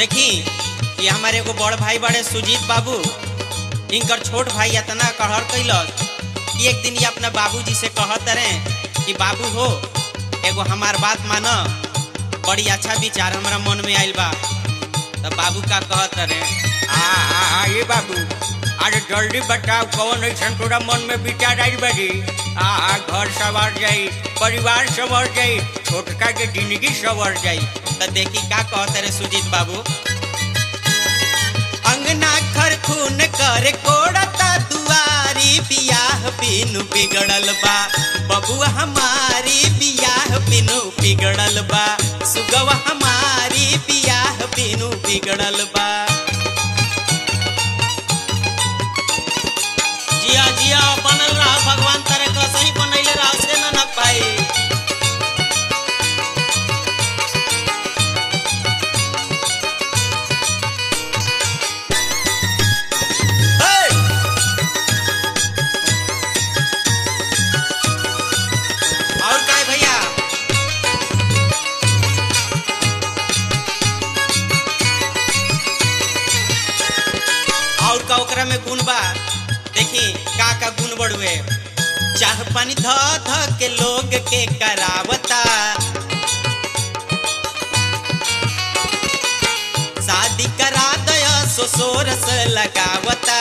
देखी ये हमारे एगो बड़ भाई बड़े सुजीत बाबू इनकर छोट भाई इतना कहर कैलस कि एक दिन ये अपना बाबूजी से कहत रहे कि बाबू हो एगो हमार बात मान बड़ी अच्छा विचार हमरा मन में आइल बा तब बाबू का कहत रहे आ आ आ ये बाबू अरे जल्दी बताओ कौन ऐसा तोरा मन में विचार आई बड़ी आ आ घर सवर जाई परिवार सवर जाई छोटका के जिंदगी सवर जाई तो देखी का कहते रहे सुजीत बाबू अंगना खर खून कर कोड़ता दुआरी बियाह बिनु बिगड़ल बा बबुआ हमारी बियाह बिनु बिगड़ल बा सुगवा हमारी बियाह बिनु बिगड़ल बा जिया जिया बनल रहा भगवान तरह का सही बनैले रहा से ना ना पाई और का है भैया और का ओकरा में गुण बा देखी का का गुण बढ़ुए चाह पानी ध ध के लोग के करावता शादी करा दया ससुर से लगावता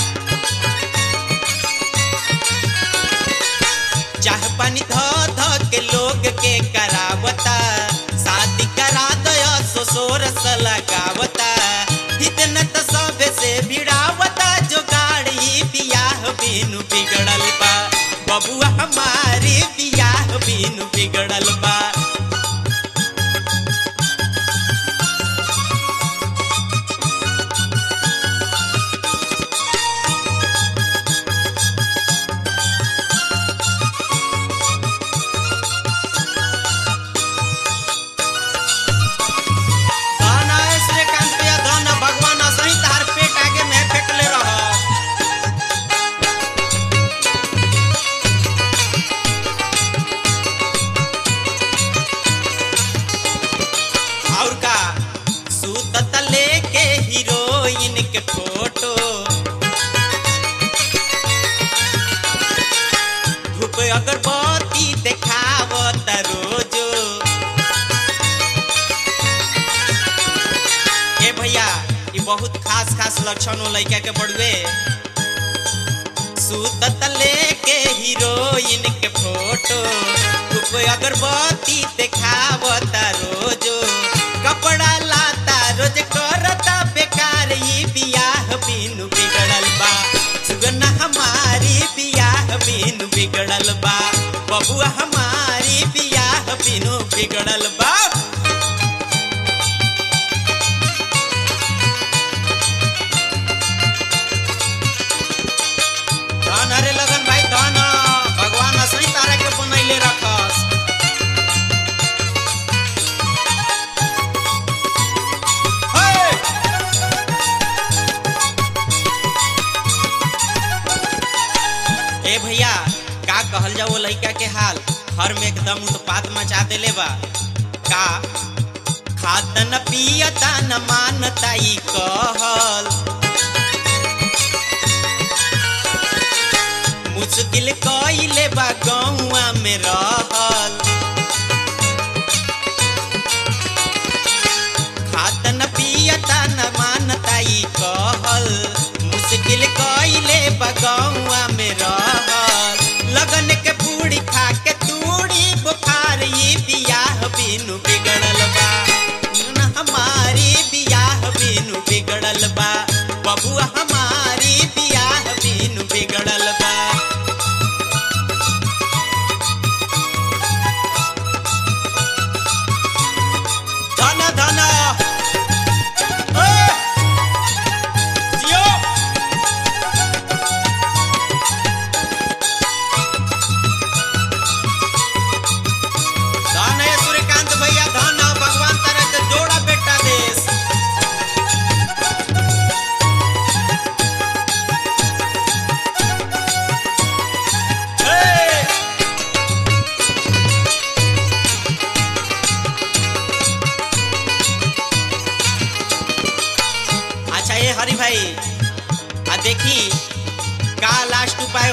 चाह पानी ध ध के लोग के करावता शादी करा दया ससुर से लगावता इतना तो सब से भिड़ावता जो गाड़ी बियाह बिनु बिगड़ल बा बबुआ हमारी बियाह बिनु बिगड़ल बा धन है श्रीकांत भैया धन भगवान असही तार पेट आगे में फेंकले रह और का सूतत लेके हीरोइन के फोटो धूप अगरबत्ती देखावत रोजो ए भैया ये बहुत खास खास लक्षण हो लड़का के बड़ुए सूतत लेके हीरोइन के फोटो धूप अगरबत्ती देखावता रोजो कपड़ा लाता रोज करता बेकार ई बियाह बिनु बिगड़ल बा सुगना हमारी बियाह बिनु बिगड़ल बा बबुआ हमारी बियाह बिनु बिगड़ल बा धन हरे लगन भाई धन भगवान असली तारा के बनैले रखस हे! ए भैया का कहल जाओ वो लड़का के हाल घर में एकदम उत्पात मचा देले बा का खाता न पियता न मानता ई कहल मुश्किल कइले बा गौआ में रहल खात न पियता न मानता ई कहल मुश्किल कइले बा गौआ में रहल लगन के पूरी खा के तूड़ी बुखार ई बियाह बिनु बिगड़ल बा न हमारी बियाह बिनु बिगड़ल बा बबुआ हमारी बियाह बिनु बिगड़ल बा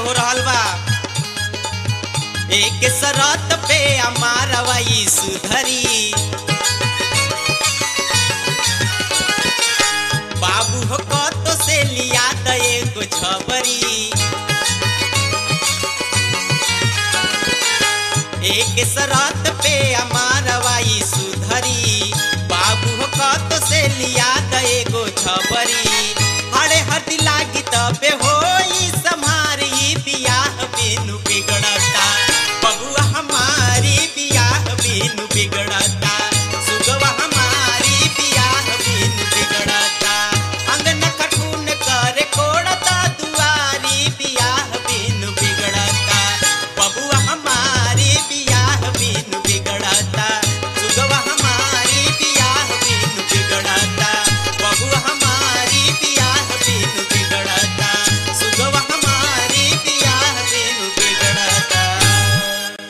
हो रहल बा एक शरत पे अमारवाई सुधरी बाबू हो कतो से लिया त एगो छबरी एक शरत